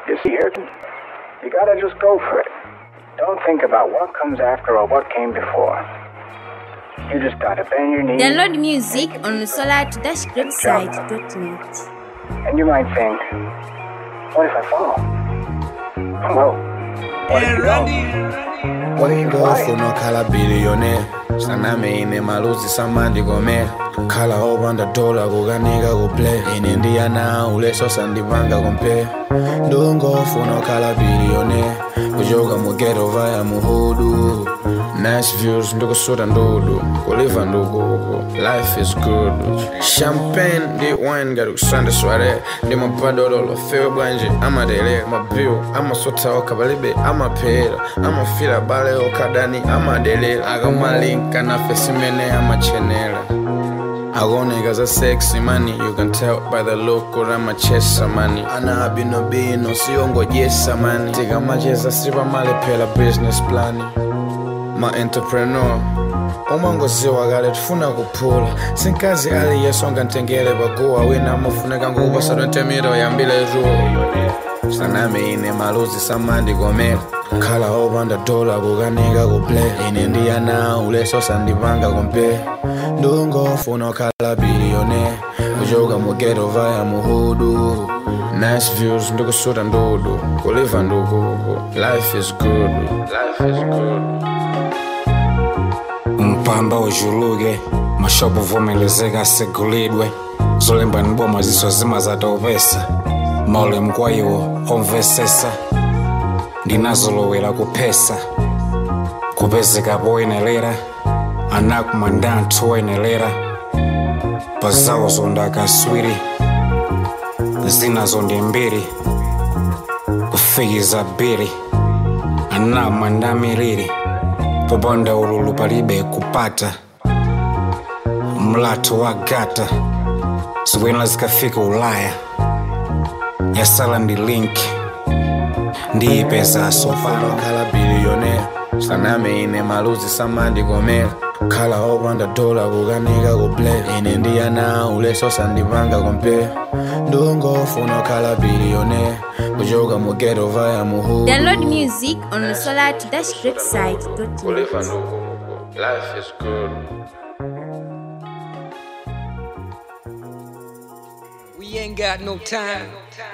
You see here, you gotta just go for it. Don't think about what comes after or what came before. You just gotta bend your knees. Download music on solar-website.net. And you might think, what if I fall? Well, what if you don't? What if you fly? ngofuna okhala billionaire sanami ine maluzi samandikomera kukhala opanda dola kukanika kuplay ine ndiyana uleso sandipanga compare ndungofuna okhala billionaire kuchoka mugeto vaya muhudu nice views ndikusuta ndudu kuliva ndukuku life is good champagne ndi wine ngati kusanda sware ndi mapadololo fewe bwanji amadele mabiu amasotha okha palibe amaphera amafira bale okadani amadelera akamalinka nafe simene amachenera akuoneka za sexy money you can tell by the look kuti amachesa mani ana abinobino siyongodyesa mani tikamacheza sipamalephera business plan ma-entrepreneur umangoziwa kale tifuna kuphula sinkazi aliyeso ngantengele paguwa wina amafuneka ngokupasa 20 mita yambile tuwo sanami ine maluzi samandikomera khala opanda dola kukanika kuplay ine ndiyana uleso sandipanga kompe ndungofuna okhala billionaire kuchoka mugeto vaya muhudu nice views ndikusuta ndudu kuliva ndukuku life is good life is good mpamba ujuluke mashopo vomelezeka asegulidwe zolemba ni boma ziso zima zatopesa maulemu kwa iwo omvesesa ndinazolowera kuphesa kupezeka poyenelera anakumanda anthu oyenelera pazawo zondakaswiri zinazo ndi mbiri kufikiza biri anakumanda miliri popanda ululu palibe kupata mlatho wa gata zikwena zikafika ulaya yasala ndi link ndiyipeza pano pano khala billionaire sanami ine maluzi samandikomera khala opanda dola kukanika kuplay ine ndiyana uleso sandipanga compare ndungofuna okhala billionaire kuchoka mugeto vaya muhudu Download music on solar-website.net. kuliva ndukuku life is good We ain't got no time.